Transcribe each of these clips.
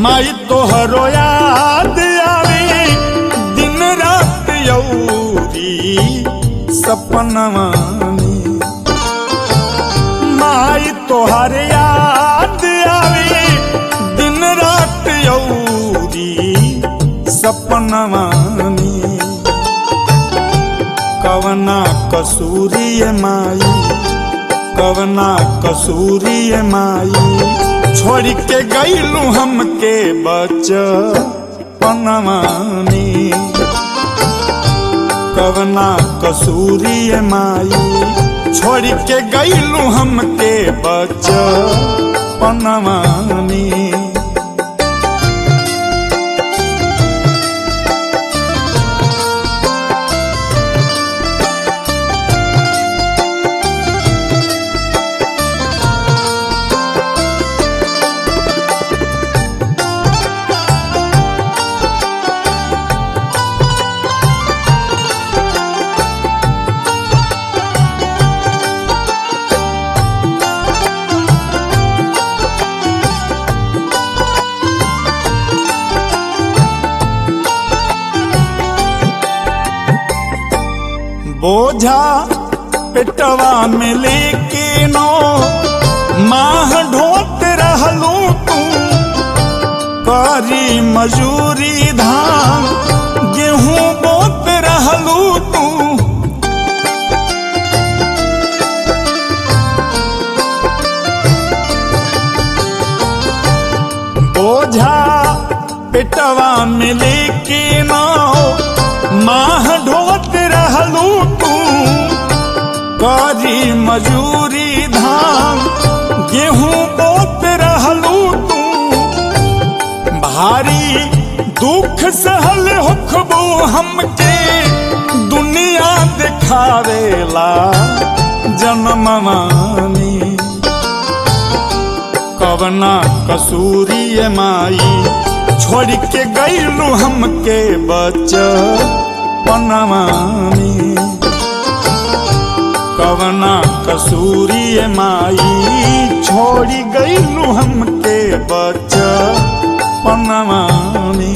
माई तोहरो याद आवे दिन रात यौरी सपनवा में माई तोहर याद आवे दिन रात यौरी सपनवा में कवना कसूरी माई कवना कसूरी माई छोड़ के गईलू हमके बचपनवा में कवना कसूरी माई छोड़ के गईलू हमके बचपनवा में बोझा पेटवा में लेके नो माह ढोत रहलू तू करी मजूरी धान गेहूं बोत रहलू तू बोझा पेटवा में लेके नो माह ढोत रहलू तू करी मजूरी धान गेहूं बोत रहलू तू भारी दुख सहल हुखबू हमके दुनिया दिखावेला जन्मवानी कवना कसूरी माई छोड़ के गईलू हमके बचपनवानी कवना कसूरी माई छोड़ी गईलू हमके बचपनवानी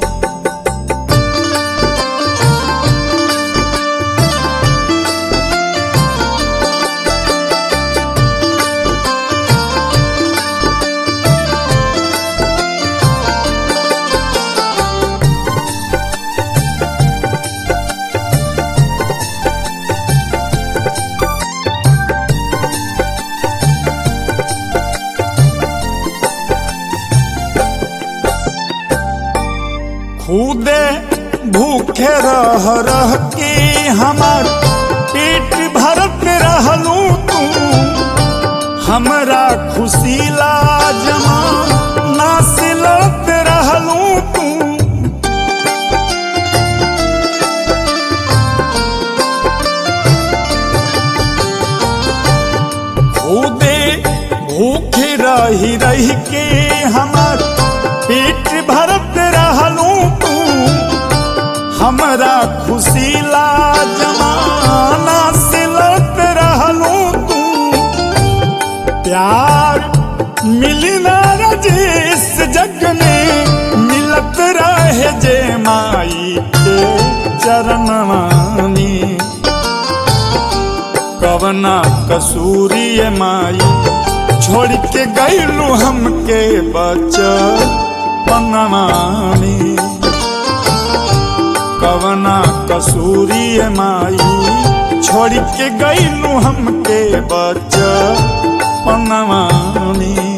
खुदे भूखे रह रह के हमार पेट भरत रहलू तू हमरा खुशी ला जमा नासिलत रहलू तू खुदे भूखे रही रही के हमार पेट भरत रहलू तू हमरा खुशी ला जमाना सिलत रहलू तू प्यार मिली ना रजिस जग में मिलत रहे जे माई के चरणवानी कवना कसूरी माई छोड़ के गईलू हमके बचपनवानी कवना कसूरी माई छोड़ के गईलू हमके बचपनवानी